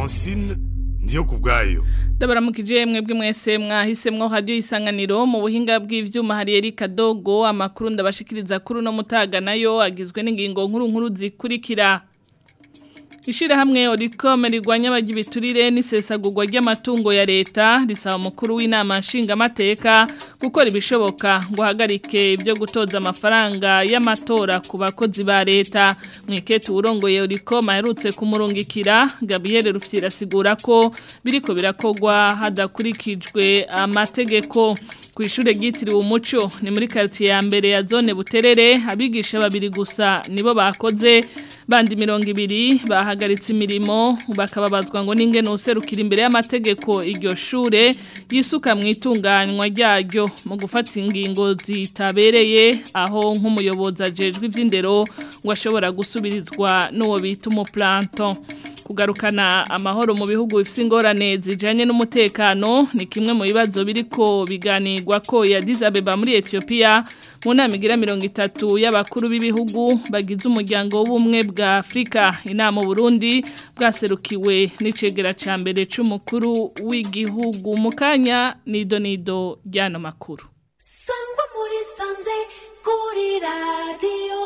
francine ndiyo ku bwayo ndabaramukije mwebwe mwese mwahisemwo radio isanganiro mu buhinga bw'ivyuma hari Erika Dogo amakuru ndabashikiriza kuri no mutaga nayo agizwe n'ingingo nkuru nkuru zikurikira Ishira hamwe Oricom rigwanya abagibiturire n'isesagurwa ry'amatungo ya leta risaba mukuru w'inama nshinga mateka gukora ibishoboka ngo hagarike ibyo gutoza amafaranga y'amatora ku bakozi ba leta mwiketu urongoye Oricom aherutse kumurungikira Gabriel Rufyira asigura ko biriko birakogwa hadakurikijwe amategeko ku ishure ryitiriwe umuco ni muri quartier ya mbere ya zone buterere abigisha babiri gusa nibo bakoze bandi mirongo ibiri bahagaritse imirimo bakababazwa ngo n'ingene userukira imbere y'amategeko iryo shure yisuka mu itunganywa ryaryo mu gufata ingingo zitabereye aho nk'umuyobozi ajejwe ivy'indero ngo ashobora gusubirizwa n'uwo bita umuplanton kugarukana amahoro mu bihugu bifite ingorane zijanye n'umutekano ni kimwe mu bibazo biriko biganirwa ko ya Abeba muri Ethiopia mu nama igira mirongo itatu y'abakuru b'ibihugu bagize umuryango w'ubumwe bwa Afrika inama Burundi bwaserukiwe n'icegera ca mbere c'umukuru w'igihugu mu kanya nido nido ryano makuru sangwa muri sanze kuri radio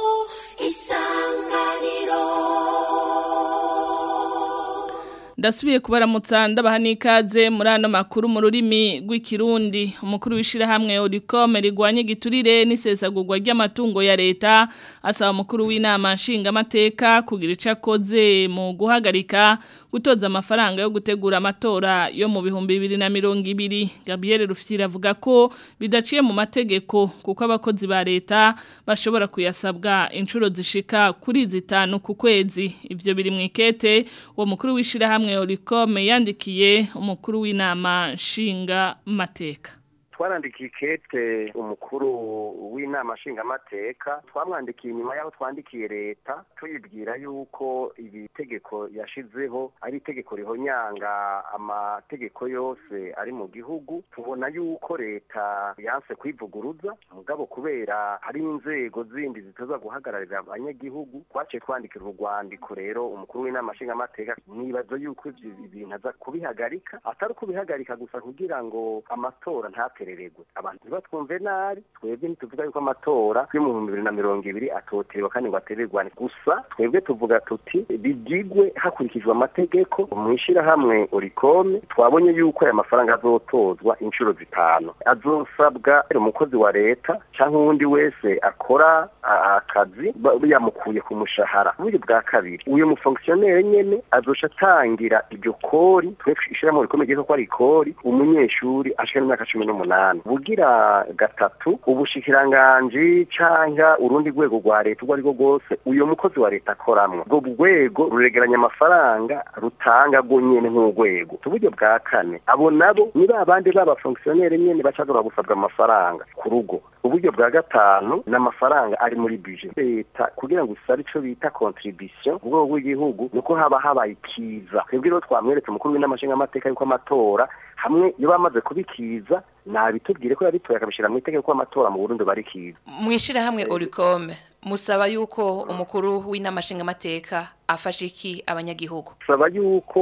isanganiro Ndasubiye kubaramutsa ndabaha n'ikaze muri ano makuru mu rurimi rw'ikirundi umukuru w'ishira hamwe Oricom rigwanye giturire n'isesagurwa ry'amatungo ya leta asaba umukuru w'inama nshinga amateka kugira ico akoze mu guhagarika gutoza amafaranga yo gutegura amatora yo mu bihumbi bibiri na mirongo ibiri Gabriel Rufyira avuga ko bidaciye mu mategeko kuko abakozi ba leta bashobora kuyasabwa inshuro zishika kuri zitanu ku kwezi ivyo biri mu ikete uwo mukuru w'ishira hamwe Oricom yandikiye umukuru w'inama nshinga mateka twarandikiye ikete umukuru w'inama nshingamateka twamwandikiye inyuma y'aho twandikiye leta tuyibwira yuko iri tegeko yashizeho ari itegeko rihonyanga amategeko yose ari mu gihugu tubona yuko leta yanse kwivuguruza mugabo kubera hari inzego zindi zitoza guhagararira abanyagihugu twaciye twandikira urwandiko rero umukuru w'inama nshingamateka nibaza yuko ibyo bintu aza kubihagarika atari kubihagarika gusa kugira ngo amatora ntatere batereregwe abantu ntibatwumve nabi twebwe ntituvuga yuko amatora yo mu bihumbi bibiri na mirongo ibiri atoterewe kandi ngo atererwane gusa twebwe tuvuga tuti bigigwe hakurikijwe amategeko mu ishyirahamwe orikome twabonye yuko aya mafaranga azotozwa inshuro zitanu azosabwa umukozi wa leta cyangwa uwundi wese akora akazi yamukuye ku mushahara uburyo bwa kabiri uyu mufongisiyoneri nyene azoca atangira iryo kori twebwe ishyirahamwe orikome ryitwa ko ari ikori umunyeshuri ashika n'imyaka cumi n'umunani bugira gatatu ubushikiranganji canka urundi rwego rwa leta urwo ari rwo rwose uyo mukozi wa leta akoramwo ubwo rwego ruregeranya amafaranga rutanga rwo nyene nk'urwego uburyo bwa kane abo nabo ni ba bandi b'abafongisiyoneri nyene bacagora gusabwa amafaranga ku rugo uburyo bwa gatanu ni amafaranga ari muri bije leta kugira ngo usabe ico bita contribution mu rwego rw'igihugu nuko haba habaye ikiza twebwe rero twamweretse umukuru w'inama nshingamateka yuko amatora hamwe iyo bamaze kubikiza nabitubwire ko yabitoye akabishyira mu itegeko amatora mu Burundi barikiza mwishira hamwe Oricome musaba yuko umukuru w'inama nshingamateka afasha iki abanyagihugu saba yuko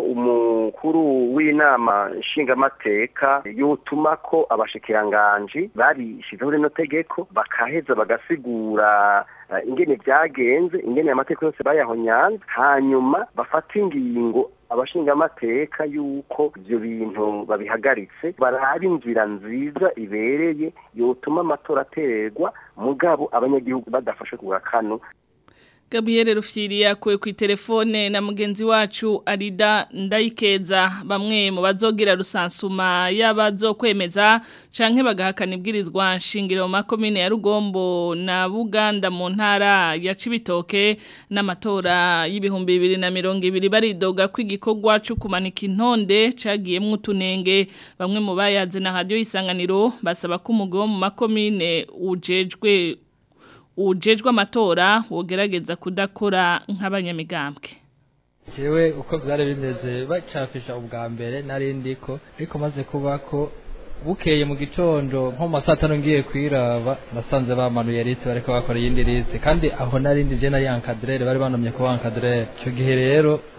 umukuru w'inama nshingamateka yotuma ko abashikiranganji barishizeho rino tegeko bakaheza bagasigura ingene byagenze ingene amategeko yose bayahonyanze hanyuma bafata ingingo abashingamateka yuko ibyo bintu babihagaritse baraba inzira nziza ibereye yotuma amatora aterwa mugabo abanyagihugu badafashe ku gakano Gabriel Rufyiri yakuwe ku telefone na mugenzi wacu Arida Ndayikeza bamwe mu bazogira rusansuma y'abazokwemeza canke bagahakana ibwirizwa nshingiro mu makomine ya Rugombo na Buganda mu ntara ya Cibitoke n'amatora y'ibihumbi bibiri na mirongo ibiri baridoga ko igikorwa cyo kumanika intonde cagiyemwo utunenge bamwe mu bayaze na radio isanganiro basaba ko umugwi wo mu makomine ujejwe ujejwe amatora wogerageza kudakora nk'abanyamigambwe jewe uko byari bimeze bacafisha ubwa mbere narindi ko ariko maze kuba ko bukeye mu gitondo nko mu saa tanu ngiye kwiraba nasanze bamanuye liste bariko bakora iyindi liste kandi aho narindi je nari encadrere bari banomye ko encadrere ico gihe rero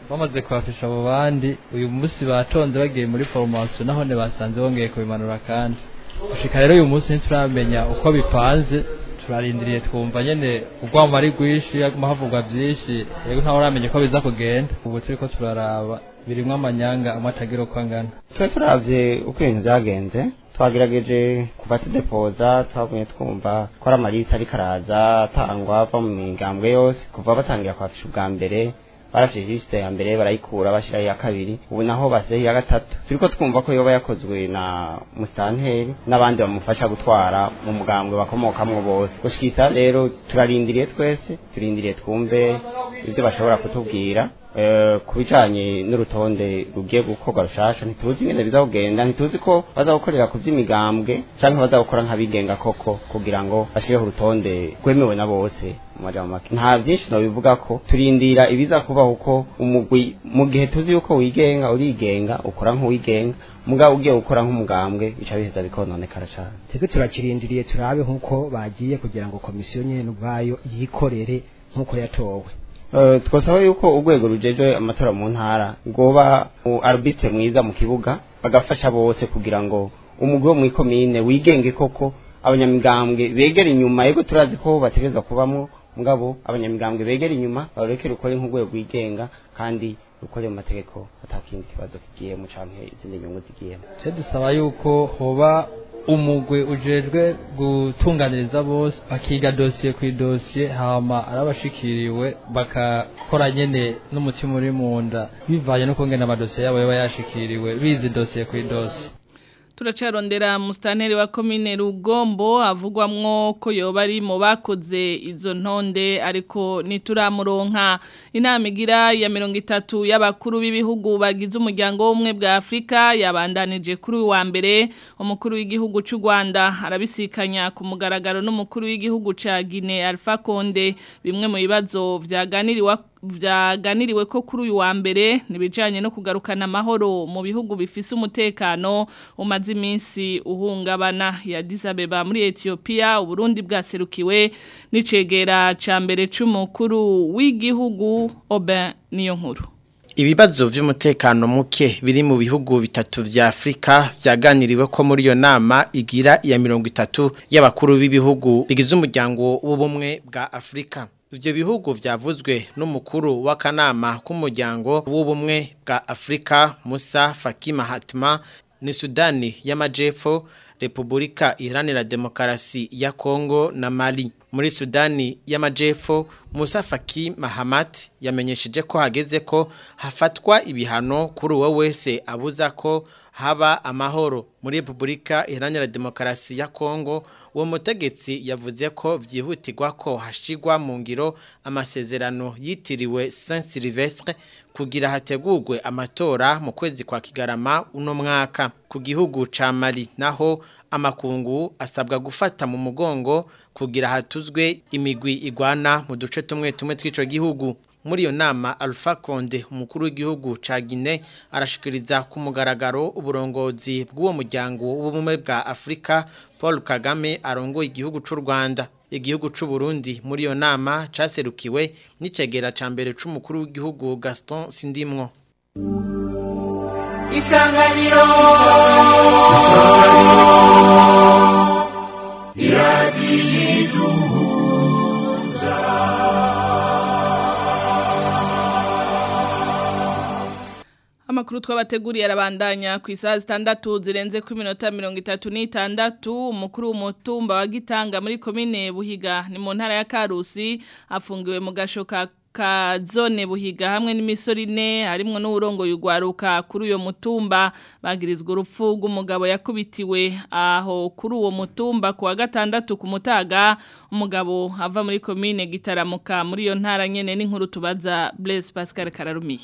bamaze kwafisha abo bandi uyu munsi batonze bagiye muri formation nahone basanze bongeye kubimanura kandi gushika rero uyu munsi ntituramenya uko bipanze turarindiriye twumva nyene urwamo ari rwinshi haguma havugwa vyinshi yego ntawe uramenya uko biza kugenda ubu turiko turaraba birimwo amanyanga amwe atagira uko angana twe turavye uko ibintu vyagenze twagerageje kuva tudepoza twagumye twumva ko ari amalisi ariko araza atangwa ava mu migambwe yose kuva batangira kwafisha ubwa mbere barafishe lisite ya mbere barayikura bashira iya kabiri ubu naho basizeho iya gatatu turiko twumva ko yoba yakozwe na musanteri n'abandi bamufasha gutwara mu mugambwe bakomokamwo bose gushika isa rero turarindiriye twese turindiriye twumve ivyo bashobora kutubwira Eh, ku bijanye n'urutonde rugiye gukorwa rushasha ntituzi ingene bizakugenda ntituzi ko bazagukorera ku vy'imigambwe canke bazagukora nk'abigenga koko kugira ngo bashireho urutonde rwemewe na bose mu majambo make nta vyinshi nobivuga ko turindira ibiza kubaho uko umugwi mu gihe tuzi yuko wigenga urigenga ukora nk'uwigenga mugabo ugiye gukora nk'umugambwe bica biheza bikononekara cane twebwe turakirindiriye turabe nk'uko bagiye kugira ngo komisiyo nyene ubwayo yikorere nk'uko yatowe Uh, twasaba yuko urwego rujeje amatora mu ntara rwoba mu arbitre mwiza mu kibuga bagafasha bose kugira ngo umugwi wo mw'ikomine wigenge koko abanyamigambwe begera inyuma yego turazi ko bategerezwa kubamwo mugabo abanyamigambwe begera inyuma bareke rukore nk'urwego rwigenga kandi rukore mu mategeko atakindi kibazo kigiyemo canke izindi nyungu zigiyemo twe dusaba yuko hoba umugwi ujejwe gutunganiriza bose bakiga dosiye ku idosiye hama arabashikiriwe bakakora nyene n'umutima uri mu nda bivanye no kungena amadosiye yabo yaba yashikiriwe bizi dosiye ku idosiye turacarondera musitanteri wa komine rugombo avugwamwo ko yoba ari mu bakoze izo ntonde ariko ntituramuronka inama igira ya mirongo itatu y'abakuru b'ibihugu bagize umuryango w'ubumwe bwa afurika yabandanije kuri uyu wa mbere umukuru w'igihugu cy'u rwanda arabisikanya ku mugaragaro n'umukuru w'igihugu cya guinea alpha konde bimwe mu bibazo byaganiriwe byaganiriwe ko kuri uyu wa mbere nibijanye no kugarukana amahoro mu bihugu bifise umutekano umaze iminsi uhungabana ya Addis Abeba muri Ethiopia uburundi bwaserukiwe n'icegera ca mbere c'umukuru w'igihugu Oben niyo nkuru Ibibazo vy'umutekano muke biri mu bihugu bitatu vya Afrika vyaganiriwe ko muri iyo nama igira ya mirongo itatu y'abakuru b'ibihugu bigize umuryango w'ubumwe bwa Afrika. Ivyo bihugu vyavuzwe n'umukuru w'akanama k'umuryango w'ubumwe bwa Afrika Musa Faki Mahatma ni Sudani y'Amajepfo Republika Iharanira Demokarasi ya Kongo na Mali. Muri Sudani y'Amajepfo Musa Faki Mahamat yamenyesheje ko hageze ko hafatwa ibihano kuri uwo wese abuza ko haba amahoro muri Republika Iharanira Demokarasi ya Kongo uwo mutegetsi yavuze ko vyihutirwa ko hashigwa mu ngiro amasezerano yitiriwe Saint Sylvestre kugira hategurwe amatora mu kwezi kwa Kigarama uno mwaka ku gihugu ca Mali naho amakungu asabwa gufata mu mugongo kugira hatuzwe imigwi igwana mu duce tumwe tumwe tw'ico gihugu muri iyo nama Alpha Conde umukuru w'igihugu ca Guinea arashikiriza ku mugaragaro uburongozi bw'uwo muryango w'ubumwe bwa Afrika Paul Kagame arongoye igihugu c'u Rwanda igihugu c'u Burundi muri iyo nama caserukiwe n'icegera ca mbere c'umukuru w'igihugu Gaston Sindimwo Isanganiro Iradiyidu Amakuru twabateguriye arabandanya ku isaha zitandatu zirenze ku minota mirongo itatu n'itandatu umukuru w'umutumba wa Gitanga muri komine Buhiga ni mu ntara ya Karusi afungiwe mu gashoka ka zone buhiga hamwe n'imisoro ine harimwo n'uburongo yugwaruka kuri uyo mutumba bagirizwa urupfu rw'umugabo yakubitiwe aho kuri uwo mutumba ku wa gatandatu ku mutaga umugabo ava muri komine gitaramuka muri iyo ntara nyene n'inkuru tubaza Blaise Pascal Kararumiye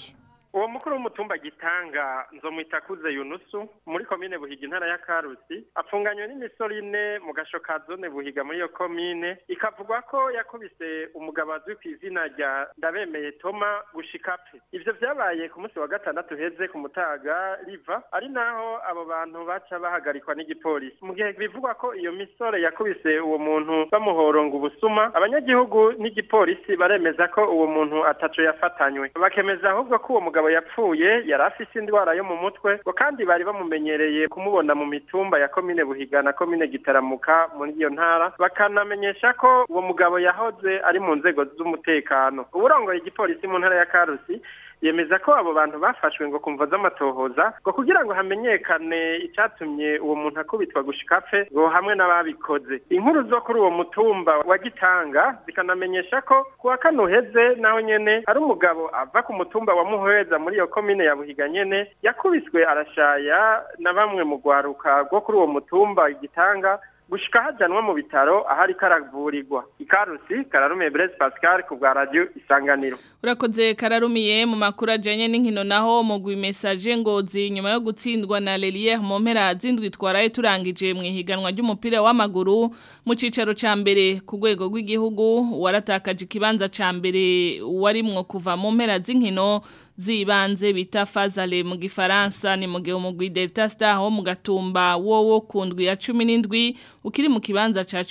uwo mukuru w'umutumba gitanga nzomwitakuze yunusu muri komine buhiga intara ya karusi apfunganywe n'imisoro ine mu gasho ka zone buhiga muri iyo komine ikavugwa ko yakubise umugabo azwi ku izina rya ndabemeye toma gushika pe ivyo vyabaye ku munsi wa gatandatu heze ku mutaga riva ari naho abo bantu baca bahagarikwa n'igipolisi mu gihe bivugwa ko iyo misore yakubise uwo muntu bamuhoronga ubusuma abanyagihugu n'igipolisi baremeza ko uwo muntu ataco yafatanywe bakemeza ahubwo ko uwo mugabo yapfuye yari afise indwara yo mu mutwe ngo kandi bari bamumenyereye kumubona mu mitumba ya komine buhiga na komine gitaramuka muri iyo ntara bakanamenyesha ko uwo mugabo yahoze ari mu nzego z'umutekano uburongoye igipolisi mu ntara ya karusi yemeza ko abo bantu bafashwe ngo kumva z'amatohoza ngo kugira ngo hamenyekane icyatumye uwo muntu akubitwa gushika apfe ngo hamwe n'ababikoze inkuru zo kuri uwo mutumba wa gitanga zikanamenyesha ko ku wa kane uheze naho nyene hari umugabo ava ku mutumba wa muhweza muri iyo komine ya buhiga nyene yakubiswe arashaya na bamwe mu rwaruka rwo kuri uwo mutumba gitanga gushika hajanwa mu bitaro ahari karavurirwa ikarusi kararume Blaise Pascal ku bwa radio isanganiro urakoze kararumiye mu makuru ajanye n'inkino naho mu message ngozi nyuma yo gutsindwa na Lelier mu mpera zindwi twaraye turangije mu ihiganwa ry'umupira w'amaguru mu cicaro ca mbere ku rwego rw'igihugu waratakaje ikibanza ca mbere warimwo kuva mu mpera z'inkino zibanze bita fazale mu gifaransa ni mu gihe umugwi Delta Star wo mu gatumba wowo kundwi ya 17 ukiri mu kibanza ca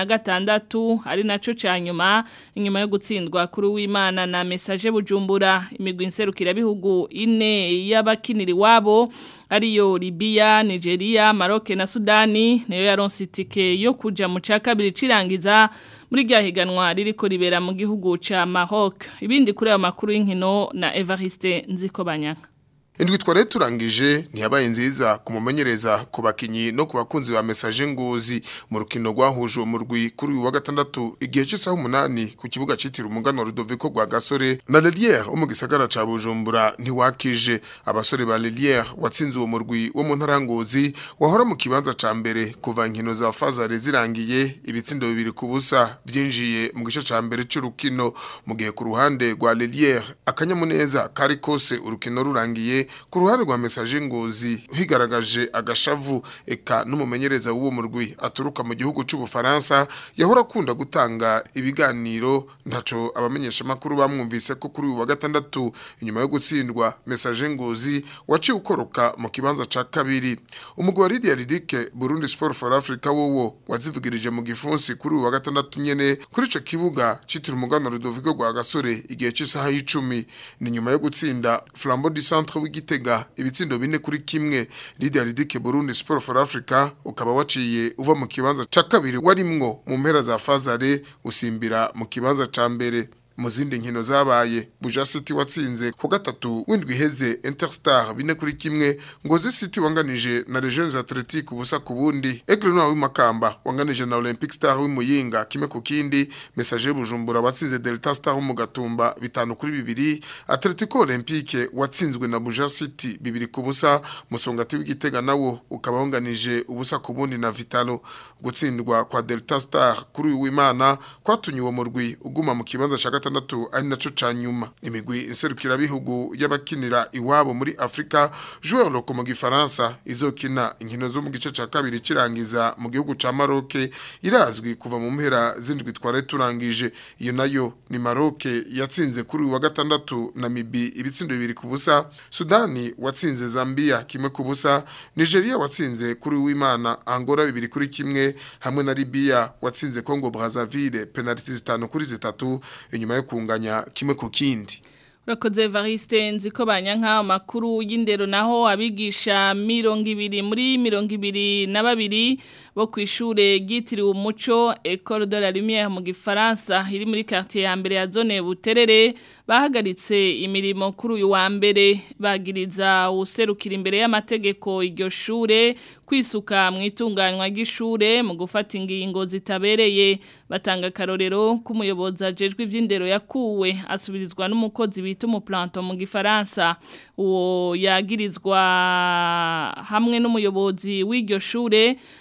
16 ari naco ca nyuma inyuma yo gutsindwa kuri w'Imana na message bujumbura imigwi nserukira bihugu ine y'abakiniri wabo ariyo Libya, Nigeria, Maroc na Sudani niyo yaronse itike yo kuja mu ca kabiri cirangiza muri rya higanwa ririko ribera mu gihugu ca Maroc ibindi kuri ayo makuru y'inkino na Evariste Nzikobanyaka Indwi tware turangije ntiyabaye nziza kumumenyereza ku bakinyi no ku bakunzi ba message ngozi mu rukino rwahuje mu rwi kuri uyu wa gatandatu igihe cy'isaha umunani ku kibuga citira umugano Rudoviko rwa Gasore na Lelier wo mu gisagara ca Bujumbura ntiwakije abasore ba Lelier watsinze uwo murwi wo mu ntara ngozi wahora mu kibanza ca mbere kuva inkino za fazare zirangiye ibitsindo bibiri ku busa byinjiye mu gice ca mbere c'urukino mu gihe ku ruhande rwa Lelier akanyamuneza kari kose urukino rurangiye ku ruhande rwa message ngozi higaragaje agashavu eka n'umumenyereza w'uwo murwi aturuka mu gihugu c'ubufaransa yahora akunda gutanga ibiganiro ntaco abamenyesha makuru bamwumvise ko kuri uwa gatandatu inyuma yo gutsindwa message ngozi waciye ukoroka mu kibanza ca kabiri umugwi wa Lydia Ridike Burundi Sport for Africa wowo wazivugirije mu gifunsi kuri uwa gatandatu nyene kuri ico kibuga citira umugano Rudoviko rwa Gasore igihe c'isaha y'icumi ni nyuma yo gutsinda Flambeau du Centre w'igitega ibitsindo bine kuri kimwe Lydia Ridike Burundi Sport for Africa ukaba waciye uva mu kibanza ca kabiri warimwo mu mpera za fazare usimbira mu kibanza ca mbere mu zindi nkino zabaye Buja City watsinze ku gatatu windwi heze Interstar bine kuri kimwe Ngozi City wanganije na Regions Athletic ubusa ku bundi Aigle Noir w'imakamba wanganije na Olympic Star w'imuyinga kimwe ku kindi Messager Bujumbura watsinze Delta Star wo mu gatumba bitanu kuri bibiri Atletico Olympique watsinzwe na Buja City bibiri ku busa Musongati w'igitega nawo ukaba wanganije ubusa ku bundi na Vitalo gutsindwa kwa Delta Star kuri uyu w'Imana kwatunye uwo murwi uguma mu kibanza ca gatandatu ari naco ca nyuma imigwi inserukira bihugu y'abakinira iwabo muri Afrika joueur loko mu gifaransa izokina inkino zo mu gice ca kabiri cirangiza mu gihugu ca Maroc irazwi kuva mu mpera zindwi tware turangije iyo nayo ni Maroc yatsinze kuri uyu wa gatandatu Namibi ibitsindo bibiri ku busa Sudani watsinze Zambia kimwe ku busa Nigeria watsinze kuri uw'Imana Angola bibiri kuri kimwe hamwe na Libya watsinze Congo Brazzaville penalty zitanu kuri zitatu inyuma yo kunganya kimwe ku kindi Urakoze Evariste nziko banyanka amakuru y'indero naho abigisha mirongo ibiri muri mirongo ibiri na babiri bo ku ishure ryitiriwe umuco Ecole de la Lumière mu Gifaransa iri muri quartier ya mbere ya zone Buterere bahagaritse imirimo kuri uyu wa mbere bagiriza userukira imbere y'amategeko iryo shure kwisuka mu itunganywa ry'ishure mu gufata ingingo zitabereye batanga karorero k'umuyobozi ajejwe ivy'indero yakuwe asubirizwa n'umukozi bita umuplanto mu gifaransa uwo yagirizwa hamwe n'umuyobozi w'iryo shure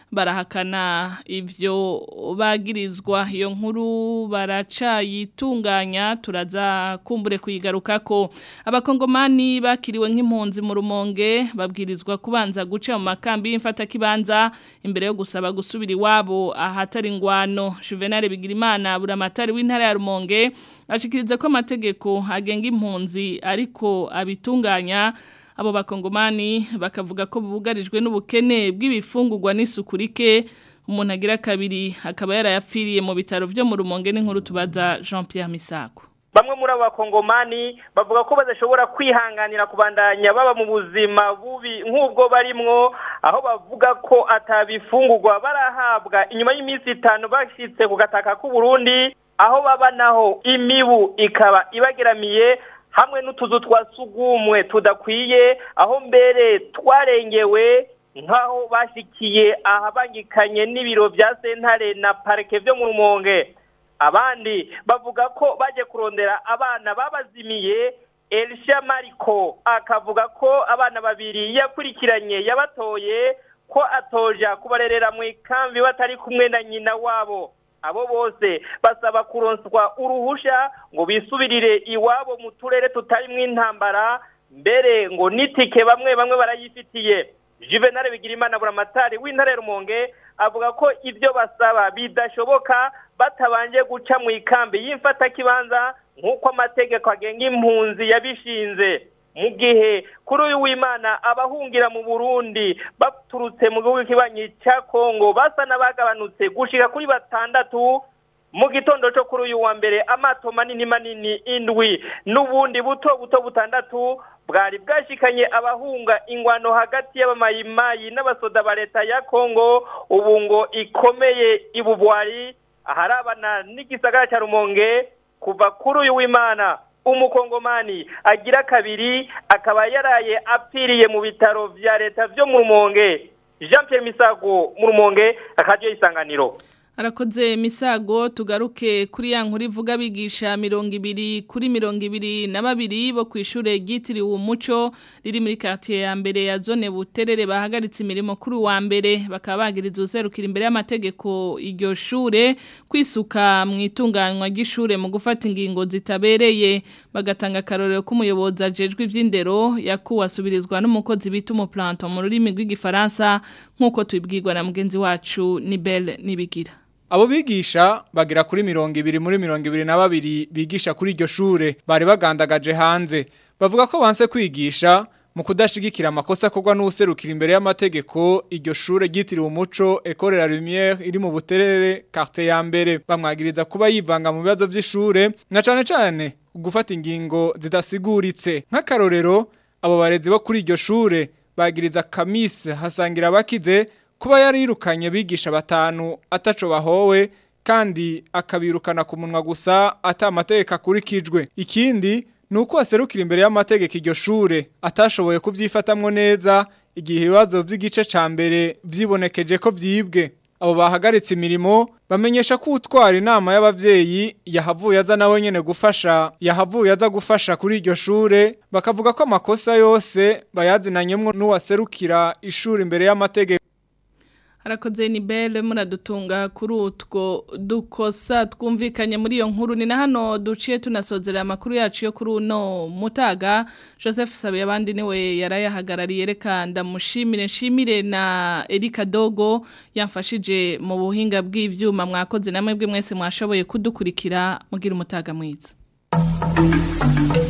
barahakana ivyo bagirizwa iyo nkuru baracayitunganya turaza kumbure kuyigarukako abakongomani bakiriwe nk'impunzi mu rumonge babwirizwa kubanza guca mu makambi y'imfata kibanza imbere yo gusaba gusubira iwabo ahatari ingwano Juvenal Bigirimana buramatari w'intara ya Rumonge ashikiriza ko amategeko agenga impunzi ariko abitunganya abo bakongomani bakavuga ko bugarijwe n'ubukene bw'ibifungurwa n'isukurike umuntu agira kabiri akaba yarayapfiriye mu bitaro byo mu rumonge n'inkuru tubaza Jean Pierre Misako bamwe muri abo bakongomani bavuga ko badashobora kwihanganira kubandanya baba mu buzima bubi nk'ubwo barimwo aho bavuga ko atabifungurwa barahabwa inyuma y'iminsi itanu bashyitse ku gataka k'u Burundi aho baba naho imibu ikaba ibageramiye hamwe n'utuzu twa sugumwe tudakwiye aho mbere twarengewe nk'aho bashyikiye ahabangikanye n'ibiro bya sentare na parike byo mu rumonge abandi bavuga ko baje kurondera abana babazimiye Elisha Mariko akavuga ko abana babiri yakurikiranye yabatoye ko atoja kubarerera mu ikambi batari kumwe na nyina wabo abo bose basaba kuronswa uruhusha ngo bisubirire iwabo mu turere tutarimo intambara mbere ngo nitike bamwe bamwe barayifitiye Juvenal Bigirimana buramatari w'intare Rumonge avuga ko ibyo basaba bidashoboka batabanje guca mu ikambi y'imfata kibanza nk'uko amategeko agenga impunzi yabishinze mu gihe kuri uyu w'imana abahungira mu burundi baturutse mu gihugu kibanyi cya kongo basa n'abagabanutse gushika kuri batandatu mu gitondo cyo kuri uyu wa mbere amato manini manini indwi n'ubundi buto buto butandatu bwari bwashikanye abahunga ingwano hagati y'abamayimayi n'abasoda ba leta ya kongo ubu ngo ikomeye ibubwari aharabana n'igisagara cya rumonge kuva kuri uyu w'imana umukongomani agira kabiri akaba yaraye apfiriye mu bitaro vya leta vyo mu rumonge jean pierre misago mu rumonge akaryo isanganiro Arakoze misago tugaruke kuri ya nkuru ivuga bigisha mirongo ibiri kuri mirongo ibiri na babiri bo ku ishure ryitiriwe umuco riri muri quartier ya mbere ya zone buterere bahagaritse imirimo kuri wa mbere bakaba bagiriza userukira imbere y'amategeko iryo shure kwisuka mu itunganywa ry'ishure mu gufata ingingo zitabereye bagatanga akarorero k'umuyobozi ajejwe ivy'indero yakuwasubirizwa n'umukozi bita umuplanto mu rurimi rw'igifaransa nk'uko tubibwirwa na mugenzi wacu Nibel Nibigira Abo bigisha bagira kuri mirongo ibiri muri mirongo ibiri na babiri bigisha kuri iryo shure bari bagandagaje hanze bavuga ko banse kwigisha mu kudashigikira amakosa akorwa n'userukira imbere y'amategeko iryo shure ryitiriwe umuco Ecole la Lumière iri mu buterere quartier ya mbere bamwagiriza kuba yivanga mu bibazo by'ishure na cane cane gufata ingingo zidasiguritse nk'akarorero abo barezi bo kuri iryo shure bagiriza Kamis hasangira abakize kuba yarirukanye bigisha batanu ataco bahowe kandi akabirukana ku munwa gusa ata amategeko akurikijwe ikindi nuko aserukira imbere y'amategeko iryo shure atashoboye kubyifatamwo neza igihe ibibazo by'igice ca mbere vyibonekeje ko vyibwe abo bahagaritse imirimo bamenyesha ko utwara inama y'abavyeyi yahavuye aza nawe nyene gufasha yahavuye aza gufasha kuri iryo shure bakavuga ko amakosa yose bayazinanyemwo n'uwaserukira ishuri imbere y'amategeko Harakoze ni bele muradutunga kuri utwo dukosa twumvikanye muri iyo nkuru ni na hano duciye tunasozera amakuru yacu yo kuri uno mutaga Joseph Sabe abandi niwe yarayahagarariye reka ndamushimire nshimire na Erika Dogo yamfashije mu buhinga bw'ivyuma mwakoze namwe bwe mwese mwashoboye kudukurikira mugira umutaga mwiza